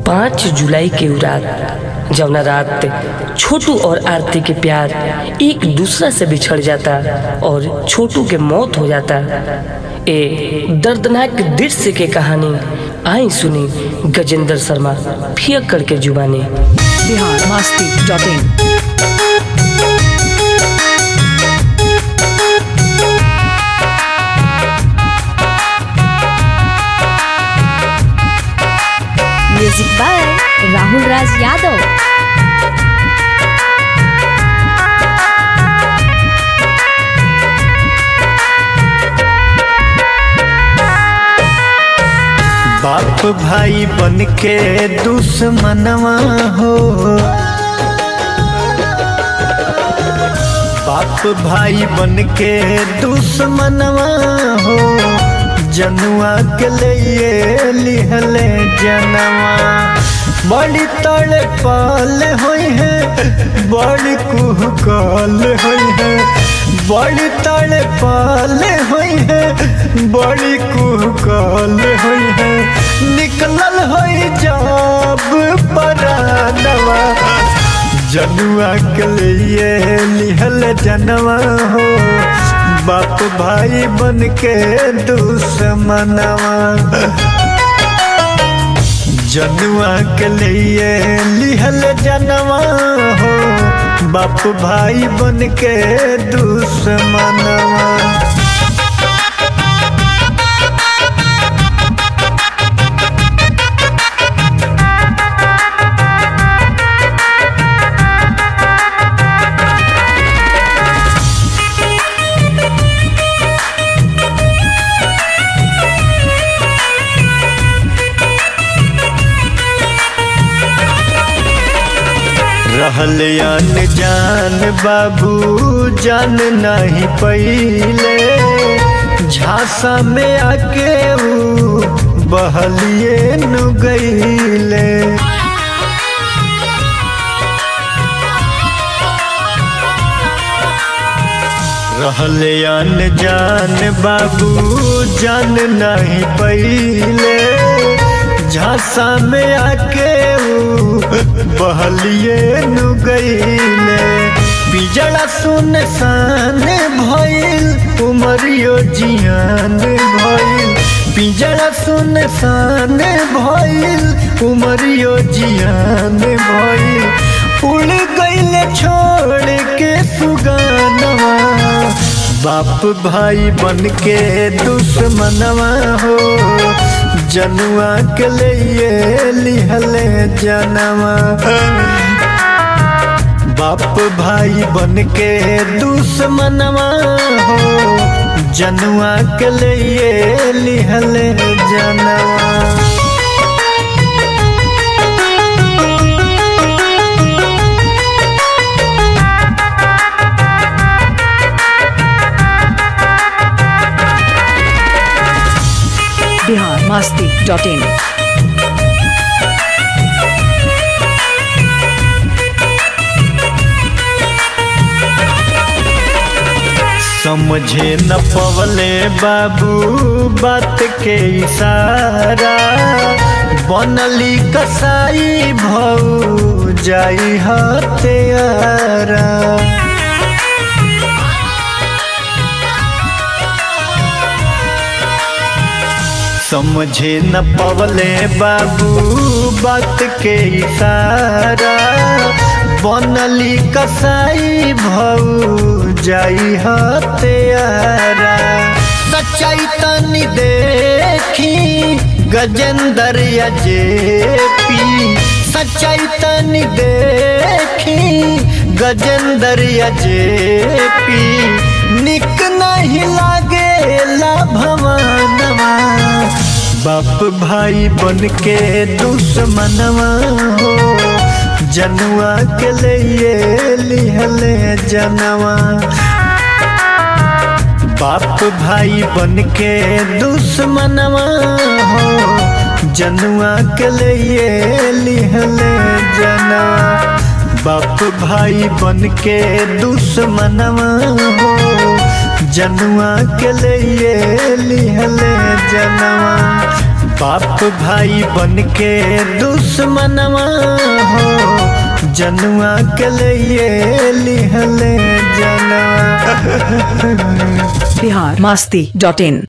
पाँच जुलाई के उ रात जवना रात छोटू और आरती के प्यार एक दूसरा से बिछड़ जाता और छोटू के मौत हो जाता ए दर्दनाक दृश्य के कहानी आई सुनी गजेंद्र शर्मा फियक करके जुबानी Bihar Masti dot in music by Rahul Raj Yadav बाप भाई बन के दुश्मनवा हो बाप भाई बन के दुश्मनवा हो जनुआ के लिए लिहले जनवा बड़ी तड़ पाल होई है बड़ी कुहकाल होई है बड़ी तड़ पाल होई है बड़ी कुहकाल होई है निकलल होई जब परानवा जनुआ के लिए लिहल जनवा हो बाप भाई बन के दुश्मनवा जनुआ के लिए लिहल जनवा हो बाप भाई बन के दुश्मनवा रहल जान बाबू जान नहीं पहिले झांसा में आके ऊ बहलिए नु गईले रहल जान बाबू जान नहीं पहिले झांसा में आके ऊ बहलिए नु गईले बिजड़ा सुनसान भइल उमरियो जियान भइल पिंजड़ा सुनसान भइल उमरियो जियान भइल उड़ गईले छोड़ के सुगानवा बाप भाई बन के दुश्मनवा हो जनुआ के लिए लिहले जनवा बाप भाई बन के दुश्मनवा हो जनुआ के लिए लिहले जनवा बिहार मस्ती डॉट इन समझे न पवले बाबू बात के इशारा बनली कसाई भऊ जाई हत्यारा समझे न पवले बाबू बात के इशारा बनली कसाई भऊ जाई हत्यारा सच्चाई तनी देखी गजेंद्र अजेपी सच्चाई तनी देखी गजेंद्र अजेपी निक नहीं लागे ला भवानवा बाप भाई बन के दुश्मनवा हो जनुआ के लिए लिहले जनवा बाप भाई बन के दुश्मनवा हो जनुआ के लिए लिहले जनवा बाप भाई बन के दुश्मनवा हो जनुआ के लिए लिहले जनवा बाप भाई बन के दुश्मनवा हो जनुआ के लिए लिहले जनवा बिहार मस्ती डॉट इन